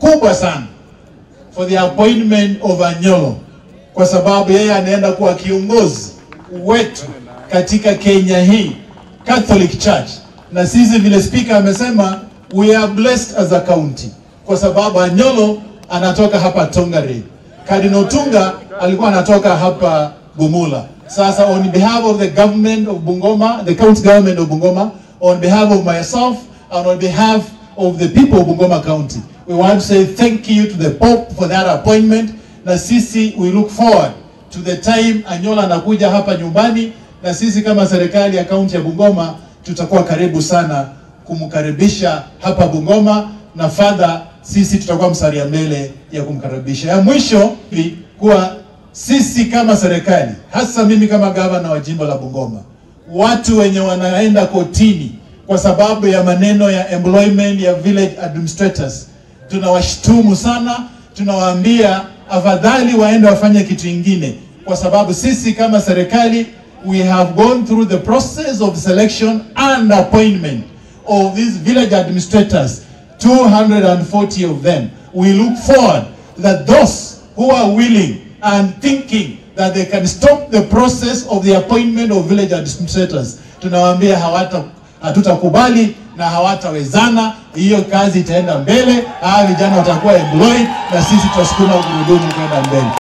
kubwa sana for the appointment of Anyolo, kwa sababu yeye anaenda kuwa kiongozi wetu katika Kenya hii Catholic Church, na sisi vile speaker amesema we are blessed as a county, kwa sababu Anyolo anatoka hapa Tongaren. Cardinal Tunga alikuwa anatoka hapa Bumula. Sasa on behalf of the government of Bungoma, the county government of Bungoma, on behalf of myself and on behalf of the people of Bungoma County, we want to say thank you to the Pope for that appointment. Na sisi we look forward to the time Anyola anakuja hapa nyumbani, na sisi kama serikali ya kaunti ya Bungoma tutakuwa karibu sana kumkaribisha hapa Bungoma, na fadha sisi tutakuwa mstari ya mbele ya kumkaribisha. Ya mwisho ni kuwa sisi kama serikali, hasa mimi kama gavana wa jimbo la Bungoma, watu wenye wanaenda kotini kwa sababu ya maneno ya employment ya village administrators, tunawashtumu sana, tunawaambia afadhali waende wafanye kitu ingine, kwa sababu sisi kama serikali we have gone through the process of selection and appointment of these village administrators 240 of them we look forward that those who are willing and thinking that they can stop the process of the appointment of village administrators tunawaambia hawata hatutakubali na hawatawezana. Hiyo kazi itaenda mbele, hawa vijana watakuwa employed na sisi tutasukuma gurudumu kwenda mbele.